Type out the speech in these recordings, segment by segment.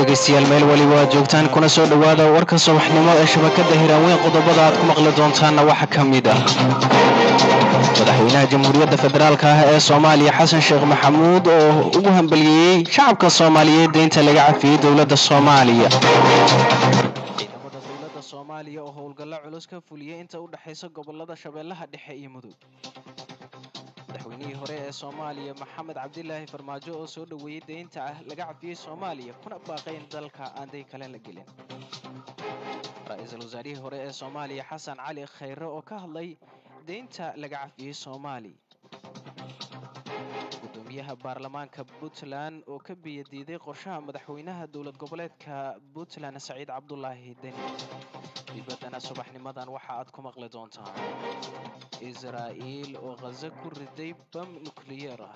dhegaystayaal meel weliba aad joogtaan kuna soo dhowaada warka subaxnimo ee shabakada hiraanweyn qodobada aad ku maqli doontaanna waxaa ka mid ah madaxweynaha jamhuuriyadda federaalka ah ee soomaaliya xasan sheekh maxamuud oo ugu hambaliyeeyey shacabka soomaaliyeed deynta laga cafiyey dowladda soomaaliya ciidamada dowladda soomaaliya oo howlgallo culus ka fuliyey inta u dhexaysa gobolada shabeellaha dhexe iyo mudug madaxweynihii hore ee soomaaliya maxamed cabdilaahi farmaajo oo soo dhoweeyey deynta ah laga cafiyey soomaaliya kuna baaqay in dalka aan day kale la gelin ra-iisul wasaarihii hore ee soomaaliya xasan cali khayre oo ka hadlay deynta laga cafiyey soomaaliya gudoomiyaha baarlamaanka puntland oo ka biyadiiday qorshaha madaxweynaha dowlad goboleedka puntland saciid cabdulaahi deni dibaddana subaxnimadan waxa aad ku maqli doontaan israa'iil oo khaza ku riday bam nukliyeer ah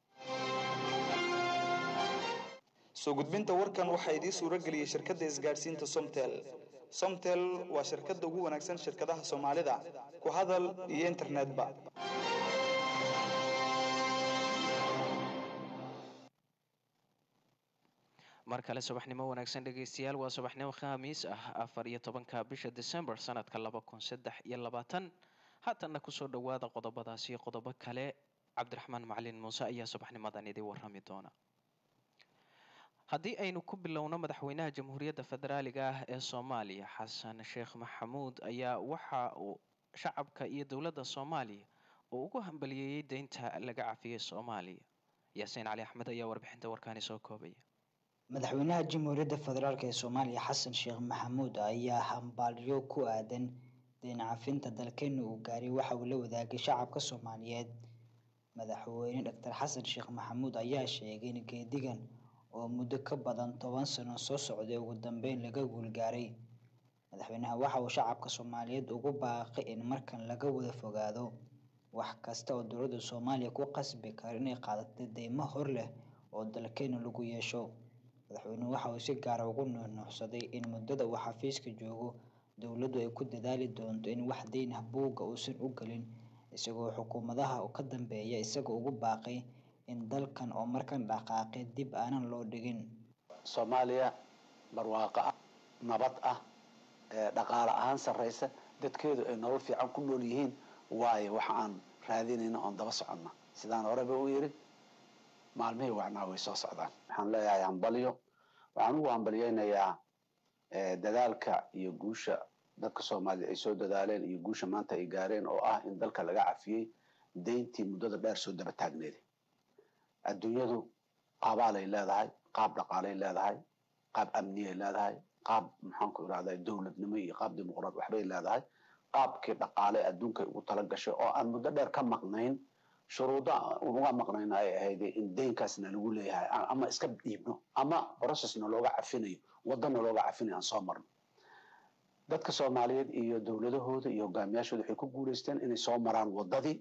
soo gudbinta warkan waxaa idiin suuro geliyey shirkadda isgaadhsiinta somtel somtel waa shirkadda ugu wanaagsan shirkadaha soomaalida ku hadal iyo internetba mar kale subaxnimo wanaagsan dhegaystayaal waa subaxnimo khamiis ah afar iyo tobanka bisha december sanadka laba kun saddex iyo labaatan haatanna kusoo dhowaada qodobadaasi qodobo kale cabdiraxmaan macalin muuse ayaa subaxnimadan idii warrami doona haddii aynu ku bilowno madaxweynaha jamhuuriyadda federaaliga ah ee soomaaliya xasan sheekh maxamuud ayaa waxa uu shacabka iyo dowladda soomaaliya uu ugu hambaliyeeyey deynta laga cafiyey soomaaliya yaasiin cali axmed ayaa warbixinta warkaani soo koobaya madaxweynaha jamhuuriyadda federaalk ee soomaaliya xasan sheekh maxamuud ayaa hambalyo ku aadan deyn cafinta dalkeena uu gaaray waxa uu la wadaagay shacabka soomaaliyeed madaxweyne doctor xasan sheekh maxamuud ayaa sheegay in geedigan oo muddo ka badan toban sano soo socday ugu dambeyn laga guulgaaray madaxweynaha waxa uu shacabka soomaaliyeed ugu baaqay in markan laga wada fogaado wax kasta oo dowladda soomaaliya ku qasbi karo inay qaadato deymo hor leh oo dalkeena lagu yeesho madaxweynuhu waxa uu si gaara ugu nuuxnuuxsaday in muddada uu xafiiska joogo dowladdu ay ku dadaali doonto in wax deyn ah buugga uusan u gelin isagoo xukuumadaha ka dambeeya isagoo ugu baaqay in dalkan oo markan dhaqaaqay dib aanan loo dhigin soomaaliya barwaaqo ah nabad ah dhaqaale ahaan sarraysa dadkeedu ay nolol fiican ku nool yihiin waayo waxa aan raadinayna oon daba soconna sidaan horeba u yidhi maalmihii wacnaa way soo socdaan waxaan leeyahay hambalyo waxaan ugu hambalyeynayaa dadaalka iyo guusha dadka soomaaliya ay soo dadaaleen iyo guusha maanta ay gaareen oo ah in dalka laga cafiyey deyntii muddada dheer soo daba taagneeday adduunyadu qaabaalay leedahay qaab dhaqaalay leedahay qaab amniyay leedahay qaab maxaanku irahdaa dowladnimo iyo qaab dimuqraad waxbay leedahay qaabkii dhaqaale adduunkay ugu tala gashay oo aan muddo dheer ka maqnayn shuruuda uga maqnayna ay ahayd in deynkaasna lagu leeyahay ama iska dhiibno ama processna looga cafinayo wadana looga cafinayo aan soo marno dadka soomaaliyeed iyo dowladahooda iyo hogaamiyaashooda waxay ku guuleysteen inay soo maraan wadadii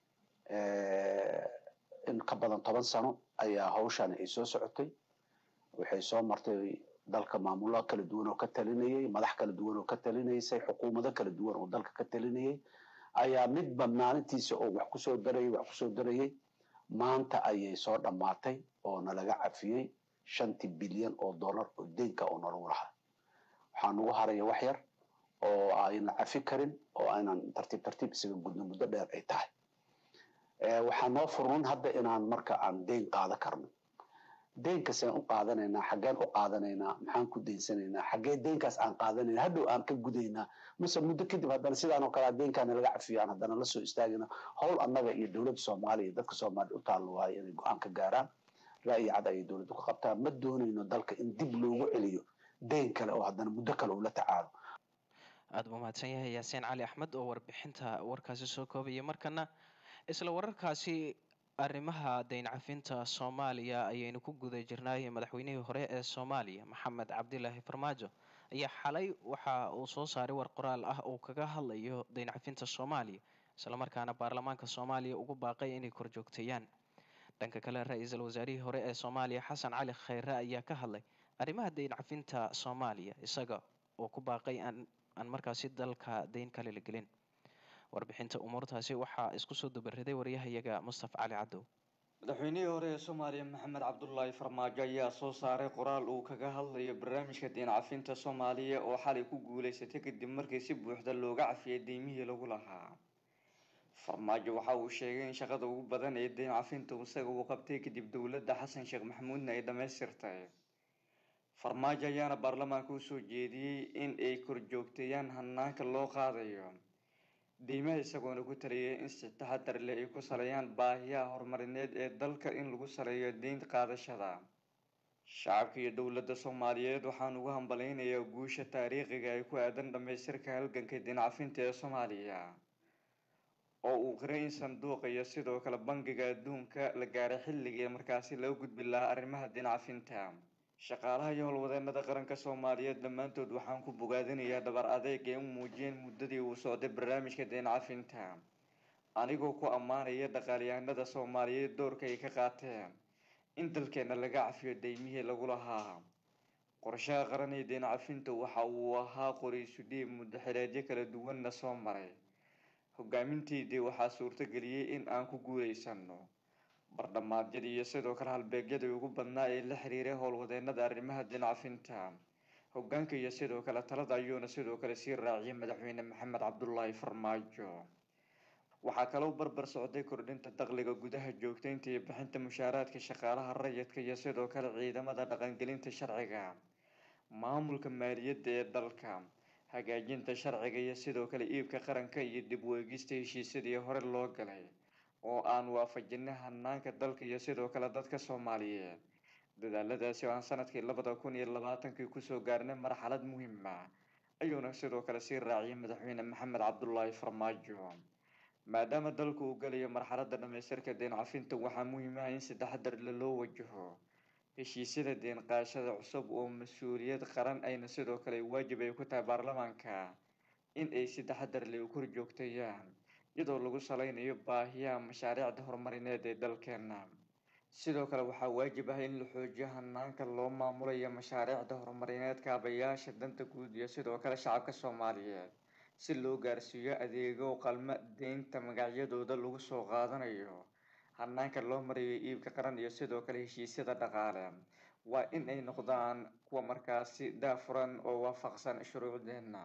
in ka badan toban sano ayaa hawshani ay soo socotay waxay soo martay dalka maamulo kala duwan oo ka talinayay madax kala duwan oo ka talinaysay xukuumado kala duwan oo dalka ka talinayay ayaa midba maalintiisa oo wax kusoo darayay wax kusoo darayay maanta ayay soo dhammaatay oo nalaga cafiyey shantii bilyan oo dollar oo deynka oo nalagu lahaa waxaa nagu haraya wax yar oo aynan cafi karin oo aynan tartiib tartiib isaga gudno muddo dheer ay tahay waxaa noo furnan hadda inaan marka aan deyn qaada karno deenkasaan u qaadanaynaa xaggeen u qaadanaynaa maxaan ku deynsanaynaa xaggee deynkaas aan qaadanayna hadhow aan ka gudaynaa mase muddo kadib haddana sidaan oo kale deynkaana laga cafiyo aan haddana lasoo istaagina howl annaga iyo dowladda soomaaliya iyo dadka soomaaliya u taallo waayo inay go-aan ka gaaraan ra'yi cad ayay dowladdu ka qabtaan ma doonayno dalka in dib loogu celiyo deyn kale oo haddana muddo kale uu la tacaalo aada buu mahadsan yahay yaasiin cali axmed oo warbixinta warkaasi soo koobaya markana isla wararkaasi arrimaha deyn cafinta soomaaliya ayaynu ku guda jirnay madaxweynihii hore ee soomaaliya maxamed cabdilaahi farmaajo ayaa xalay waxa uu soo saaray war qoraal ah oo kaga hadlayo deyn cafinta soomaaliya islamarkaana baarlamaanka soomaaliya ugu baaqay inay korjoogteeyaan dhanka kale ra-iisul wasaarihii hore ee soomaaliya xasan cali khayre ayaa ka hadlay arrimaha deyn cafinta soomaaliya isaga oo ku baaqay aan markaasi dalka deyn kale la gelin warbixinta umuurtaasi waxaa isku soo dabariday waryahayaga mustafa cali cadow madaxweynihii hore ee soomaaliya maxamed cabdulaahi farmaajo ayaa soo saaray qoraal uu kaga hadlayo barnaamijka diin cafinta soomaaliya oo xalay ku guuleysatay kadib markii si buuxda looga cafiyay deymihii lagu lahaa farmaajo waxa uu sheegay in shaqada ugu badan ee deyn cafinta isaga uu qabtay kadib dowladda xasan sheekh maxamuudna ay dhammaystirtay farmaajo ayaana baarlamaanka usoo jeediyey in ay korjoogteeyaan hanaanka loo qaadayo deymaha isagoona ku taliyay in si taxadar leh ay ku saleeyaan baahiyaha horumarineed ee dalka in lagu saleeyo deyn qaadashada shacabka iyo dowladda soomaaliyeed waxaan ugu hambaleynayaa guusha taariikhiga ay ku aadan dhammaystirka halganka deyn cafinta ee soomaaliya oo uu qiray in sanduuqa iyo sidoo kale bangiga adduunka la gaaray xilligii markaasi laga gudbi lahaa arrimaha deyn cafinta shaqaalaha iyo howlwadeenada qaranka soomaaliyeed dhammaantood waxaan ku bogaadinayaa dhabar adeeg ee u muujiyeen muddadii uu socday barnaamijka deyn cafinta anigoo ku ammaanaya dhaqaalyahanada soomaaliyeed doorka ay ka qaateen in dalkeena laga cafiyo deymihii lagu lahaa qorshaha qaran ee deyn cafinta waxa uu ahaa qoriisu dhiib muddo xileedyo kala duwanna soo maray hogaaminteydii waxaa suurtageliyey in aan ku guuleysano bardhamaadyadii iyo sidoo kale halbeegyadii ugu badnaa ee la xiriiray howlwadeenada arrimaha deyn cafinta hogaanka iyo sidoo kale talada ayuuna sidoo kale sii raaciyay madaxweyne maxamed cabdulaahi farmaajo waxaa kaloo barbar socday kordhinta dakhliga gudaha joogteynta iyo bixinta mushaaraadka shaqaalaha rayidka iyo sidoo kale ciidamada dhaqangelinta sharciga maamulka maaliyadda ee dalka hagaajinta sharciga iyo sidoo kale iibka qaranka iyo dib u eegista heshiisyadii hore loo galay oo aan waafajinay hanaanka dalka iyo sidoo kale dadka soomaaliyeed dadaaladaasi oo aan sanadkii labada kun iyo labaatankii kusoo gaarnay marxalad muhiima ayuuna sidoo kale sii raaciyay madaxweyne maxamed cabdulaahi farmaajo maadaama dalku uu galayo marxaladda dhamaystirka deyn cafinta waxaa muhiim ah in si taxadar le loo wajaho heshiisyada deyn qaashada cusub oo mas-uuliyad qaran ayna sidoo kale waajib ay ku tahay baarlamaanka in ay si taxadar leh u kor joogtayaan iyadoo lagu saleynayo baahiyaha mashaariicda horumarineed ee dalkeena sidoo kale waxaa waajib ah in la xoojiyo hanaanka loo maamulayo mashaariicda horumarineed kaabayaasha danta guud iyo sidoo kale shacabka soomaaliyeed si loo gaarsiiyo adeego qalma deynta magacyadooda lagu soo qaadanayo hanaanka loo marayo iibka qaran iyo sidoo kale heshiisyada dhaqaale waa in ay noqdaan kuwa markaasi daafuran oo waafaqsan shuruucdeena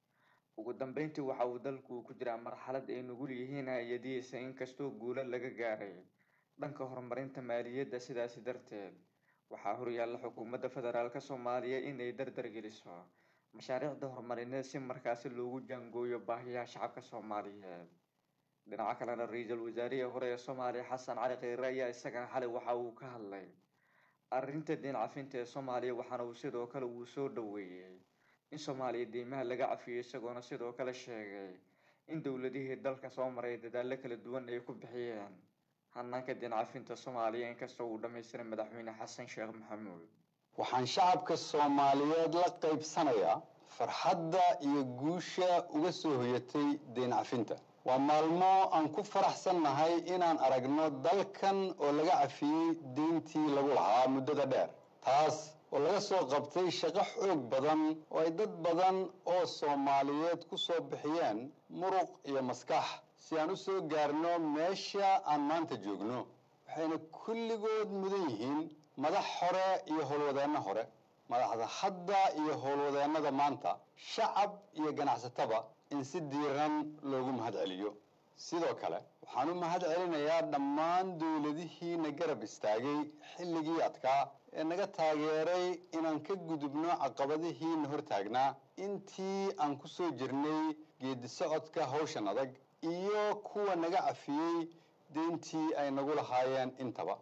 ugu dambeyntii waxa uu dalku ku jiraa marxalad ay nugul yihiin hay-adihiisa inkastoo guulo laga gaaray dhanka horumarinta maaliyadda sidaasi darteed waxaa horyaalla xukuumadda federaalk soomaaliya inay dardar geliso mashaariicda horumarineed si markaasi loogu jaangooyo baahiyaha shacabka soomaaliyeed dhinaca kalena ra-iisul wasaarihii hore ee soomaaliya xasan cali kheyre ayaa isagana xalay waxa uu ka hadlay arrinta deyn cafinta ee soomaaliya waxaana uu sidoo kale uu soo dhaweeyey in soomaaliya deymaha laga cafiyo isagoona sidoo kale sheegay in dowladihii dalka soo maray dadaalo kala duwan ay ku bixiyeen hanaanka deyn cafinta soomaaliya inkastoo uu dhammaystiray madaxweyne xasan sheekh maxamuud waxaan shacabka soomaaliyeed la qaybsanayaa farxadda iyo guusha uga soo hoyatay deyn cafinta waa maalmo aan ku faraxsannahay inaan aragno dalkan oo laga cafiyey deyntii lagu lahaa muddada dheer taas oo laga soo qabtay shaqo xoog badan oo ay dad badan oo soomaaliyeed ku soo bixiyeen muruq iyo maskax si aan u soo gaarno meesha aan maanta joogno waxayna kulligood mudan yihiin madax hore iyo howlwadeenno hore madaxda hadda iyo howlwadeennada maanta shacab iyo ganacsataba in si diiran loogu mahad celiyo sidoo kale waxaan u mahad celinayaa dhammaan dowladihiina garab istaagay xilligii adkaa ee naga taageeray inaan ka gudubno caqabadihiina hortaagnaa intii aan ku soo jirnay geedi socodka hawshan adag iyo kuwa naga cafiyey deyntii ay nagu lahaayeen intaba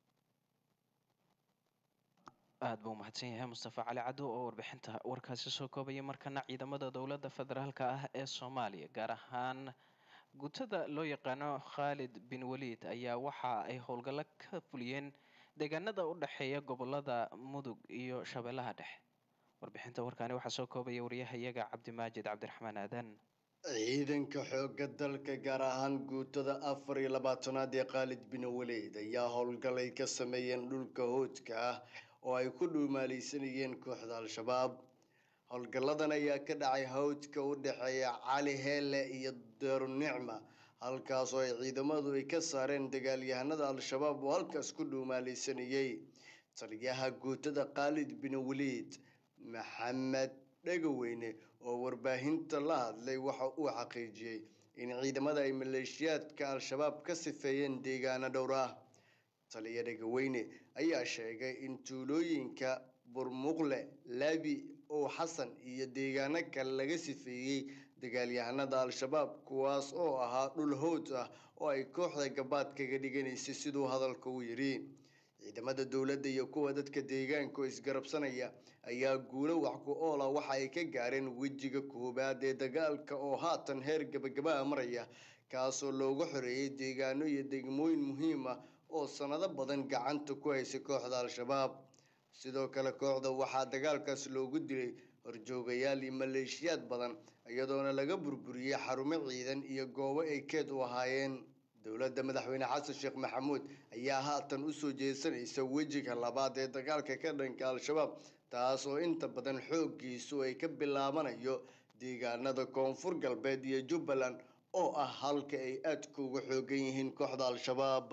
aada buu mahadsan yahay mustafa cali caddo oo warbixinta warkaasi soo koobaya markana ciidamada dowladda federaalk ah ee soomaaliya gaar ahaan gutada loo yaqaano khaalid bin waliid ayaa waxa ay howlgallo ka fuliyeen deegaanada u dhexeeya gobolada mudug iyo shabeellaha dhexe warbixinta warkaani waxaa soo koobaya wariyahayaga cabdimaajid cabdiraxmaan aadan ciidanka xoogga dalka gaar ahaan guutada afar iyo labaatanaad ee khaalid bin waliid ayaa howlgalay ka sameeyeen dhulka hoodka ah oo ay ku dhuumaalaysanayeen kooxda al-shabaab howlgalladan ayaa ka dhacay hawdka u dhexeeya cali heele iyo daarunicma halkaasoo ay ciidamadu ay ka saareen dagaalyahanada al-shabaab oo halkaas ku dhuumaalaysanayey taliyaha guutada khaalid bin waliid maxamed dhegaweyne oo warbaahinta la hadlay waxa uu xaqiijiyey in ciidamada ay maleeshiyaadka al-shabaab ka sifeeyeen deegaano dhowr ah taliya dhegaweyne ayaa sheegay in tuulooyinka burmuqle laabi ow xasan iyo deegaano kale laga sifeeyey dagaalyahanada al-shabaab kuwaas oo ahaa dhul howd ah oo ay kooxda gabaad kaga dhiganaysay siduu hadalka u yidhi ciidamada dowladda iyo kuwa dadka deegaanka oo isgarabsanaya ayaa guulo wax ku oola waxa ay ka gaareen wejiga koowaad ee dagaalka oo haatan heer gabagabaa maraya kaasoo loogu xoreeyey deegaano iyo degmooyin muhiim ah oo sanado badan gacanta ku haysay kooxda al-shabaab sidoo kale kooxda waxaa dagaalkaas loogu dilay horjoogayaal iyo maleeshiyaad badan iyadoona laga burburiyey xarumo ciidan iyo goobo ay keed u ahaayeen dowladda madaxweyne xasan sheekh maxamuud ayaa haatan usoo jeesanaysa wejiga labaad ee dagaalka ka dhanka al-shabaab taas oo inta badan xooggiisu ay ka bilaabanayo deegaanada koonfur galbeed iyo jubbaland oo ah halka ay aadka uga xoogan yihiin kooxda al-shabaab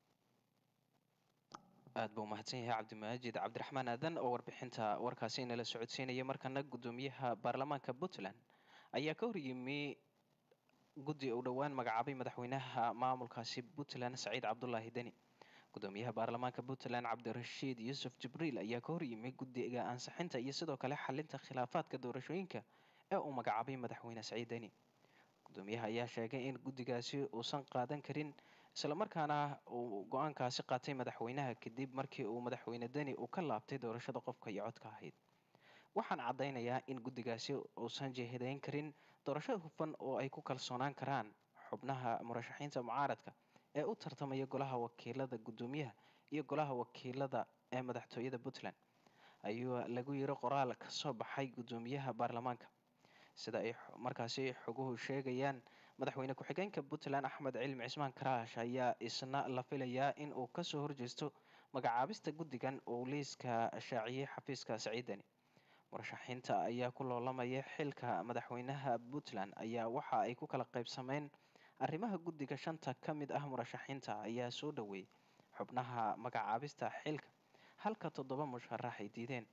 aad buu umahadsan yahay cabdimaajid cabdiraxmaan aadan oo warbixinta warkaasi inala socodsiinaya markana guddoomiyaha baarlamaanka puntland ayaa ka horyimi guddi uu dhowaan magacaabay madaxweynaha maamulkaasi puntland saciid cabdulaahi deni gudoomiyaha baarlamaanka puntland cabdirashiid yuusuf jibriil ayaa ka horyimi guddiga ansixinta iyo sidoo kale xalinta khilaafaadka doorashooyinka ee uu magacaabay madaxweyne saciid deni gudoomiyaha ayaa sheegay in guddigaasi uusan qaadan karin islamarkaana uu go-aankaasi qaatay madaxweynaha kadib markii uu madaxweyne deni uu ka laabtay doorashada qofka iyo codka ahayd waxaan caddaynayaa in guddigaasi uusan jehidayn karin doorasho hufan oo ay ku kalsoonaan karaan xubnaha murashaxiinta mucaaradka ee u tartamaya golaha wakiilada guddoomiyaha iyo golaha wakiilada ee madaxtooyada puntland ayuu lagu yiri qoraal ka soo baxay guddoomiyaha baarlamaanka sida ay markaasi xoguhu sheegayaan madaxweyne ku-xigeenka puntland axmed cilmi cismaan karaash ayaa isna la filayaa in uu kasoo horjeesto magacaabista guddigan uu liiska shaaciyey xafiiska saciidani murashaxiinta ayaa ku loolamaya xilka madaxweynaha puntland ayaa waxa ay ku kala qaybsameen arrimaha guddiga shanta ka mid ah murashaxiinta ayaa soo dhaweeyey xubnaha magacaabista xilka halka toddoba musharax ay diideen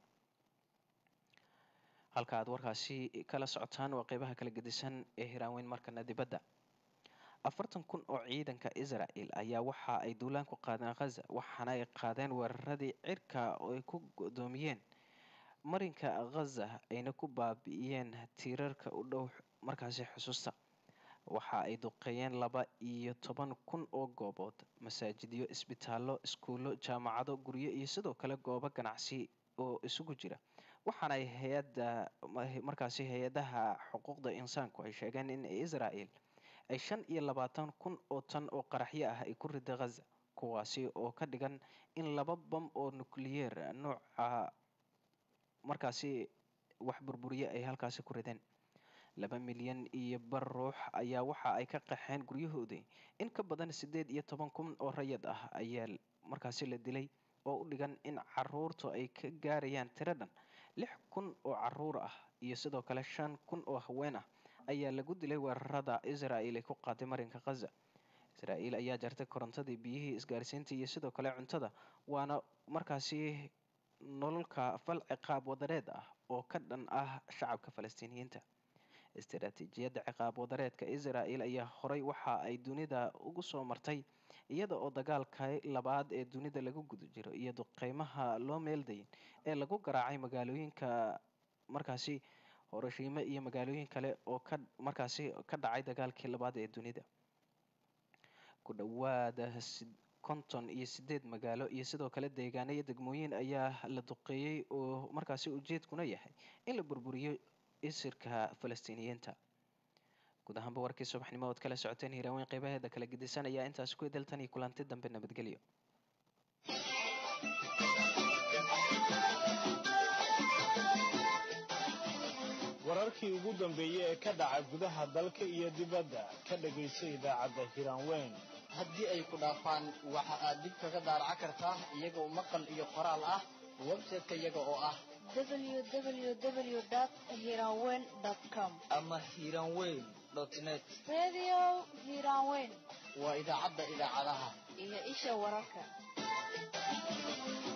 halka aad warkaasi kala socotaan waa qeybaha kala gedisan ee hiraanweyn markana dibadda afartan kun oo ciidanka israel ayaa waxa ay duulaan ku qaadeen khaza waxaana ay qaadeen weeraradii cirka oo ay ku godoomiyeen marinka khaza ayna ku baabi'iyeen tiirarka u dhow markaasi xusuusta waxa ay duqeeyeen laba iyo toban kun oo goobood masaajidyo isbitaallo iskuullo jaamacado guryo iyo sidoo kale goobo ganacsi oo isugu jira waxaana ay hay-adda markaasi hay-adaha xuquuqda insaanku ay sheegeen in israel ay shan iyo labaatan kun oo tan oo qaraxyo ah ay ku riday khaza kuwaasi oo ka dhigan in laba bam oo nukliyeer nooca markaasi wax burburiye ay halkaasi ku rideen laba milyan iyo bar ruux ayaa waxa ay ka qaxeen guryahoodii in ka badan siddeed iyo toban kun oo rayad ah ayaa markaasi la dilay oo u dhigan in caruurtu ay ka gaarayaan tiro dhan lix kun oo caruur ah iyo sidoo kale shan kun oo haween ah ayaa lagu dilay weerarada israel ay ku qaaday marinka khaza israel ayaa jartay korontadii biyihii isgaarsiinta iyo sidoo kale cuntada waana markaasi nololka fal ciqaab wadareed ah oo ka dhan ah shacabka falastiiniyiinta istaraatiijiyadda ciqaab wadareedka israel ayaa horay waxa ay dunida ugu soo martay iyada oo dagaalka labaad ee dunida lagu guda jiro iyo duqeymaha loo meeldayin ee lagu garaacay magaalooyinka markaasi horashiime iyo magaalooyin kale oo ka markaasi ka dhacay dagaalkii labaad ee dunida ku dhowaada konton iyo sideed magaalo iyo sidoo kale deegaano iyo degmooyin ayaa la duqeeyey oo markaasi ujeedkuna yahay in la burburiyo isirka falastiiniyiinta guud ahaanba warkii subaxnimo ood kala socoteen hiiraaweyn qeybaheeda kala gedisan ayaa intaasi ku edeltan iyo kulanti dambe nabadgelyo wararkii ugu dambeeyey ee ka dhaca gudaha dalka iyo dibadda ka dhagayso idaacadda hiraanweyn haddii ay ku dhaafaan waxa aad dib kaga daaraca kartaa iyagoo maqal iyo qoraal ah website-ka iyaga oo ah www.hiranweyn.com ama hiranweyn net radio hiranweyn waa idaacadda idaacadaha iyo isha wararka